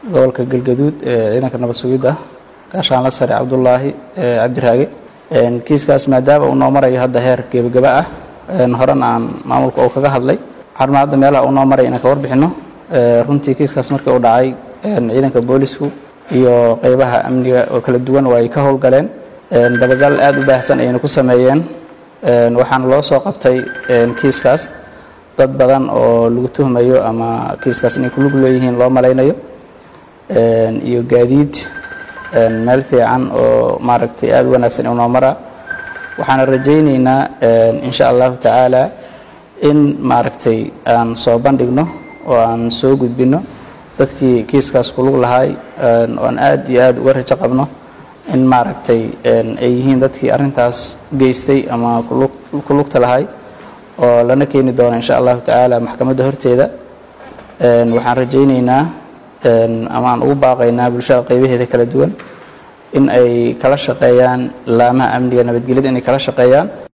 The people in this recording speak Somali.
gobolka galgaduud ee ciidanka nabad sugidda gaashaanla sare cabdulaahi cabdiraage kiiskaas maadaama uu noo marayo hadda heer gebagaba ah horena aan maamulka oo kaga hadlay waxaan hadda meelaha uu noo maraya inaan ka warbixinno runtii kiiskaas markii uu dhacay ciidanka boolisku iyo qeybaha amniga oo kala duwan oo ay ka howlgaleen dabagal aada u baahsan ayayna ku sameeyeen waxaana loo soo qabtay kiiskaas dad badan oo lagu tuhmayo ama kiiskaas inay kulug leeyihiin loo malaynayo iyo gaadiid meel fiican oo maaragtay aada u wanaagsan inuu noo maraa waxaana rajaynaynaa insha allahu tacaala in maaragtay aan soo bandhigno oo aan soo gudbinno dadkii kiiskaas kulug lahaay oan aada iyo aada uga rajo qabno in maaragtay ay yihiin dadkii arrintaas geystay ama kulugta lahay oo lana keeni doono insha allahu tacaala maxkamadda horteeda waxaan rajaynaynaa ama aan ugu baaqaynaa bulshada qaybaheeda kala duwan in ay kala shaqeeyaan laamaha amniga nabadgelyada inay kala shaqeeyaan